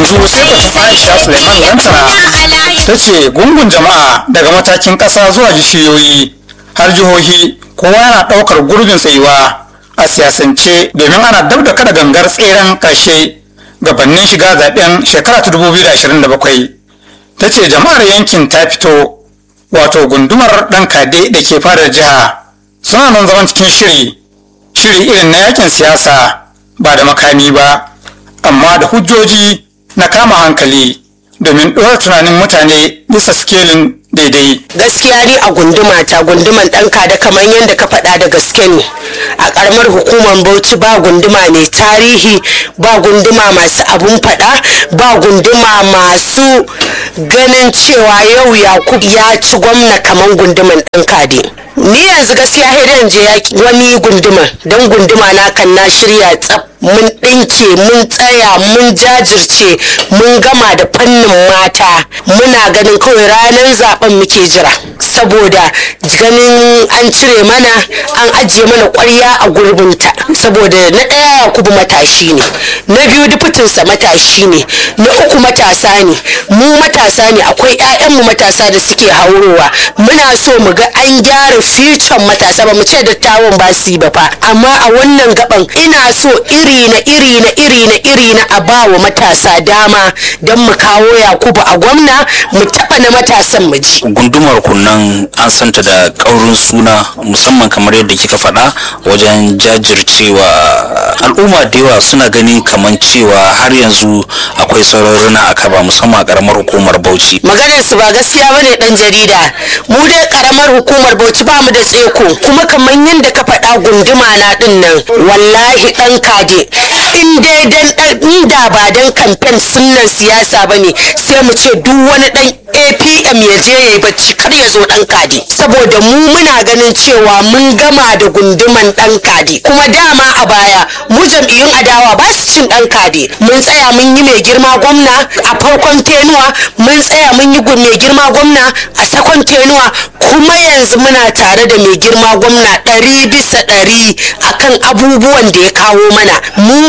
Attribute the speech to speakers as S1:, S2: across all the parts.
S1: yanzu sai batun aisha suleiman lantana ta ce gungun jama'a daga matakin ƙasa zuwa jishiyoyi har jihohi kowa yana ɗaukar gurbin tsayuwa a siyasance domin ana dab da kada gangar tseren ƙarshe gabanin shiga zaben shekara ta 2027 ta ce jama'ar yankin ta fito wato gundumar ɗan kade da ke fadar jiha suna nan zaman cikin shiri shiri irin na yakin siyasa ba da makami ba amma da hujjoji na kama hankali domin ɗora tunanin mutane bisa sikelin daidai
S2: gaskiya ni a gunduma ta gunduman ɗanka da kamar yadda ka faɗa da gaske ne a ƙaramar hukumar bauchi ba gunduma mai tarihi ba gunduma masu abun faɗa ba gunduma masu ganin cewa yau yakub ya ci gwamna kamar gunduman ɗanka dai ni yanzu gaskiya hidan je wani gunduma don gunduma na kan na shirya tsaf mun ɗinke mun tsaya mun jajirce mun gama da fannin mata muna ganin kawai ranar zaben muke jira saboda ganin an cire mana an ajiye mana ƙwarya a gurbinta saboda na ɗaya yakubu matashi ne na biyu dufutinsa matashi ne na uku matasa ne mu matasa ne akwai 'ya'yanmu matasa da suke haurowa muna so mu ga an gyara ficon matasa ba mu ce dattawan ba su yi ba fa amma a wannan gaban ina so iri na iri na iri na iri na a ba wa matasa dama don mu kawo yakubu a gwamna mu taɓa na matasan mu ji
S3: gundumar kunnan an santa da ƙaurin suna musamman kamar yadda kika faɗa wajen jajircewa al'umma da yawa suna ganin kamar cewa har yanzu akwai sauraruna a kaba musamman a ƙaramar hukumar bauchi
S2: maganar su ba gaskiya bane dan jarida mu dai karamar hukumar bauchi ba mu da tseko kuma kamar yadda ka faɗa gunduma na din nan wallahi dan kade in dai dan inda ba dan kamfen sunnan siyasa bane sai mu ce duk wani dan apm ya je ya yi bacci kar ya zo dan kade saboda mu muna ganin cewa mun gama da gunduman dan kade kuma dama a baya mu jam'iyyun adawa ba su cin dan kade mun tsaya mun yi mai girma gwamna a farkon tenuwa mun tsaya mun yi mai girma gwamna a sakon tenuwa kuma yanzu muna tare da mai girma gwamna ɗari bisa ɗari akan abubuwan da ya kawo mana mu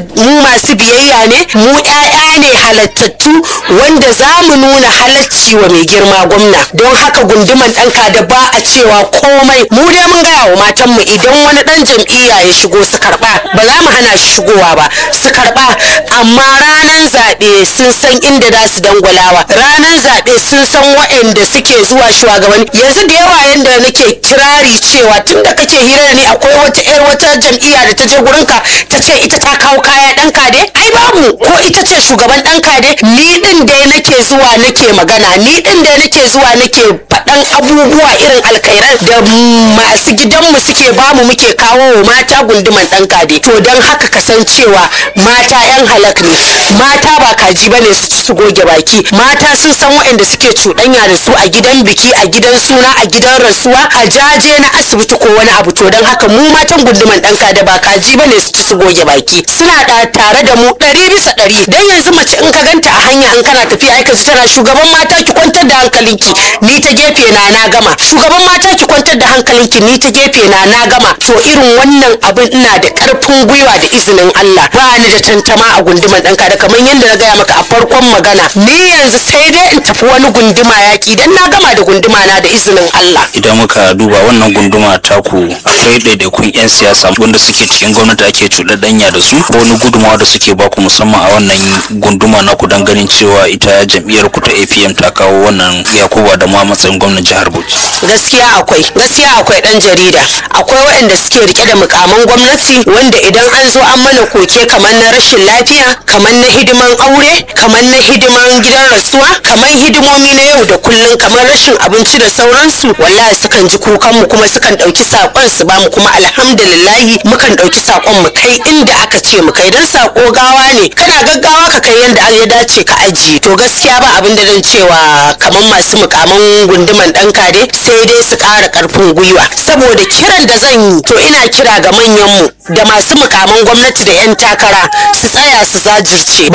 S2: masu biyayya ne mu ƴaƴa ne halattattu wanda za mu nuna halacci wa mai girma gwamna don haka gunduman ɗanka da ba a cewa komai mu dai mun gaya wa matanmu idan wani ɗan jam'iyya ya shigo su karɓa ba za mu hana shi shigowa ba su karɓa amma ranar zaɓe sun san inda za su dangwalawa ranar zaɓe sun san waɗanda suke zuwa shugabanni yanzu da yawa yanda nake kirari cewa tun da kake hira da ni akwai wata yar wata jam'iyya da ta je gurinka ta ce ita ta kawo kaya ɗan kade ai babu ko ita ce shugaban ɗan kade ni ɗin dai nake zuwa nake magana ni ɗin dai nake zuwa nake faɗan abubuwa irin alkairan da masu gidanmu suke bamu muke kawo wa mata gunduman ɗan kade to don haka kasancewa mata 'yan halak ne mata ba kaji ba ne su goge baki mata sun san waɗanda suke cuɗanya da su a gidan biki a gidan suna a gidan rasuwa a jaje na asibiti ko wani abu to don haka mu matan gunduman ɗanka da ba kaji ba ne su ci su goge baki suna da tare da mu ɗari bisa ɗari dan yanzu mace in ka ganta a hanya in kana tafiya aika tana shugaban mata ki kwantar da hankalinki ni ta gefe na na gama shugaban mata ki kwantar da hankalinki ni ta gefe na na gama to irin wannan abin ina da ƙarfin gwiwa da izinin Allah ba ni da tantama a gunduman ɗanka da kamar yadda na gaya maka a farkon magana ni yanzu sai dai in tafi wani gunduma yaƙi dan na gama da gunduma na da izinin Allah.
S3: idan muka duba wannan gunduma taku akwai ɗaiɗaikun 'yan siyasa wanda suke cikin gwamnati ake cuɗaɗɗanya da su ko wani gudumawa da suke baku musamman a wannan gunduma naku don ganin cewa ita jam'iyyar ku ta apm ta kawo wannan yakuba da ma matsayin gwamnan jihar bauchi
S2: gaskiya akwai gaskiya akwai dan jarida akwai waɗanda suke rike da mukaman gwamnati wanda idan an zo an mana koke kamar na rashin lafiya kamar na hidiman aure kamar na hidiman gidan rasuwa kamar hidimomi na yau da kullum kamar rashin abinci da sauransu wallahi sukan ji kukan mu kuma sukan ɗauki sakon su bamu kuma alhamdulillahi mukan ɗauki sakon mu kai inda aka ce mu kai dan sako gawa ne kana gaggawa ka kai yanda ya dace ka ajiye to gaskiya ba abin da zan cewa kamar masu mukaman gunduman dan kare sai dai su ƙara ƙarfin gwiwa saboda kiran da zan yi to ina kira ga manyan mu da masu mukaman gwamnati da 'yan takara su tsaya su zajirce ba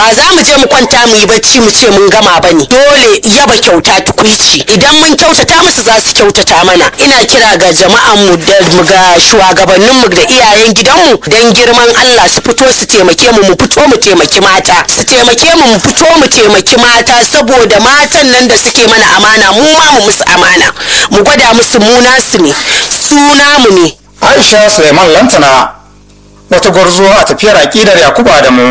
S2: ba za mu je mu kwanta mu yi bacci mu ce mun gama ba ne dole yaba kyauta tukuici idan mun kyautata musu za su kyautata mana ina kira ga jama'an mu da ga shugabannin mu da iyayen gidanmu dan girman Allah su fito su taimake mu mu fito mu taimaki mata su taimake mu mu fito mu taimaki mata saboda matan nan da suke mana amana mu ma mu musu amana mu gwada musu mu nasu ne su namu ne
S1: aisha suleiman lantana wata gwarzo a tafiyar aƙidar yakubu adamu